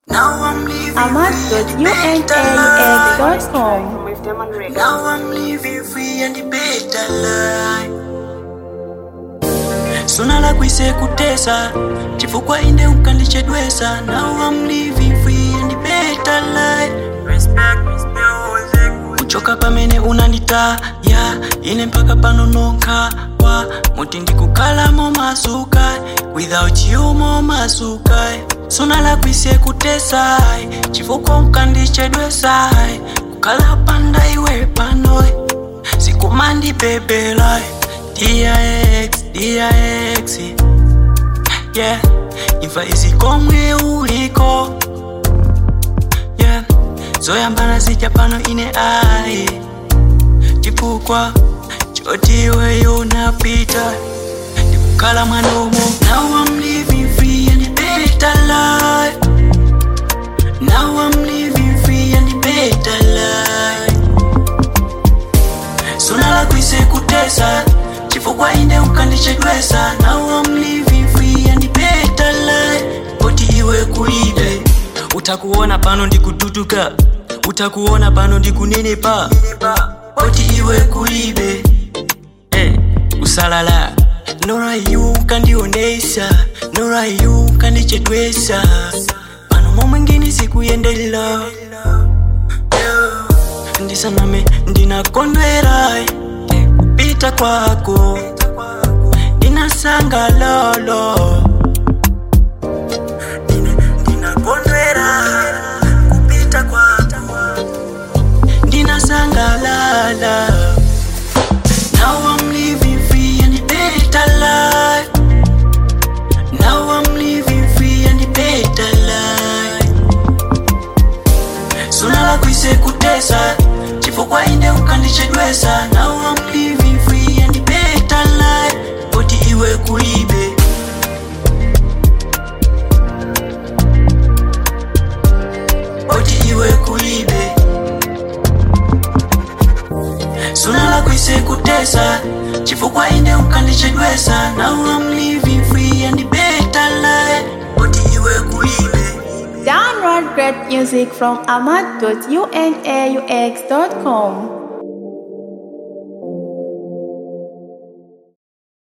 Now I'm living Ahmad.unaux.com. with them on record. Now I'm living free and the better life. Suna la kwise kutesa chifukwa inde ukandichedwesa Now I'm living free and the better life. Respect music. kuchoka pamene unanditaya ine mpaka pano nokha kwa muti ndikukhala momasuka without you momasuka sunalakwise kutesai chifukwa ukandichedwesai kukhala panda iwe panoy sikumandibebelai dix dix yeah imfa izikomwe uliko yeah zoyambana zija pano ine ayi chifukwa chotiweyo unapita ndikukhala mwanomo now I'm living free and better life now I'm living free and better life sunalakwise kutesa chifukwa inde ukandichedwesa now I'm living free and better life poti iwe kulibe utakuona pano ndikududuka utakuona pano ndikunenepa poti iwe kulibe eh, usalala nora yu kandionesa nora yu kandichedwesa pano momwengini sikuyendelela ndisaname ndinakondwera eh, kupita kwako ndinasangalalo ndinakondwera kupita kwako ndinasangalala now I'm living free and better life now I'm living free and better life sunalakwise kutesa chifukwa inde ukandichedwesa now I'm living free and better life poti iwe kulibe poti iwe kulibe sunalakwise kutesa chifukwa inde ukandichedwesa now I'm living free and better life poti iwe kulibe Download great music from Ahmad.unaux.com.